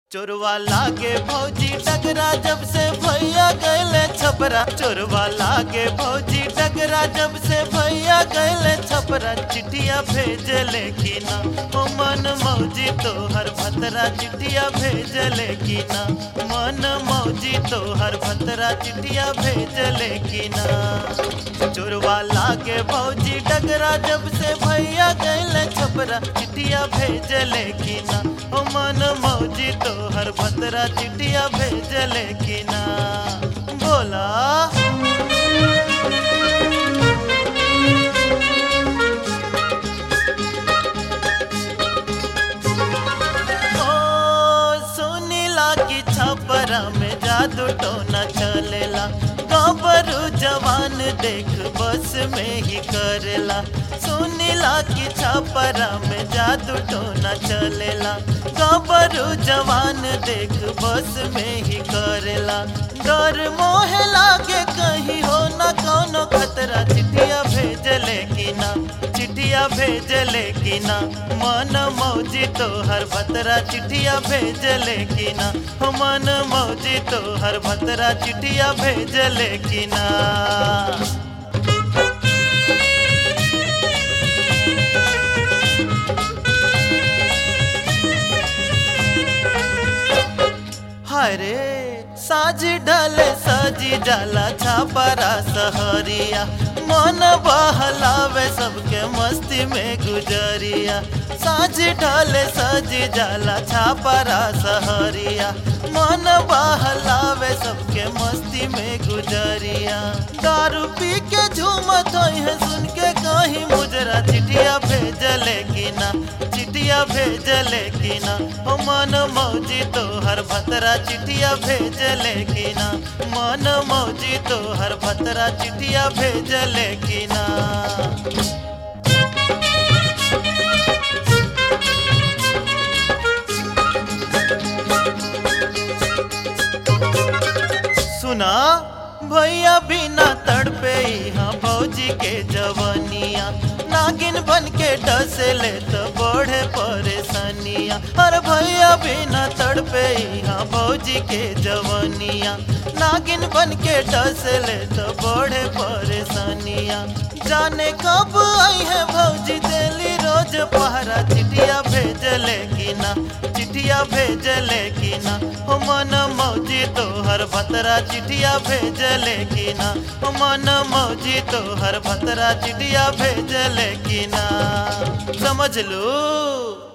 चोरवा लागे भौजी टकरा जब से भैया गैले छपरा चोरवा लागे भौजी टकरा जब से भैया गैले छपरा चिट्ठिया भेजले की ना ओ मन मौजी तोहर भतरा चिट्ठिया भेजले की ना मन मौजी तोहर भतरा चिट्ठिया भेजले की ना चोरवा लागे भौजी टकरा जब से भैया गैले छपरा चिट्ठिया भेजले की ना ओ मन मौजी तोहर भतरा चिट्ठिया भेजले की ना बोला ओ सुनीला की छपरा में जादू टोना चलेला गबरू जवान देख बस में ही करेला सुनीला की छपरा में जादू टोना चलेला गबरू जवान देख बस में ही करेला डर मोहे लागे कहीं हो न कौनो खतरा चिट्ठिया भेजले की ना चिट्ठिया भेजले की ना मन मौजी तोहर भतरा चिट्ठिया भेजले की ना हो मन मौजी तोहर भतरा चिट्ठिया भेजले की ना हरे साज ढले सजी जाला छापरा सहरिया मन बहलावे सबके मस्ती में गुजरिया साज ढले सजी जाला छापरा सहरिया मन बहलावे सबके मस्ती में गुजरिया दारू पी के झूमत है सुन के कहीं मुजरा चिट्ठिया भेजले की ना चिट्ठिया भेजले की ना ओ मन मौजी तोहर भतरा चिट्ठिया भेजले की ना मन मौजी तोहर भतरा चिट्ठिया भेजले की ना सुना भैया बिना तड़पे यहाँ भौजी के जवनिया नागिन बन के डसले तो बढ़े परेशानिया अरे भैया बिना तड़पे यहाँ भौजी के जवनिया नागिन बन के डसले तो बढ़े परेशानिया जाने कब आई है भौजी दिल्ली रोज पहरा चिट्ठिया भेजले की ना चिट्ठिया भेजले की ना हो मन मौजी तोहर भतरा चिट्ठिया भेजले की ना हो मन मौजी तोहर भतरा चिट्ठिया भेजले की ना समझ लू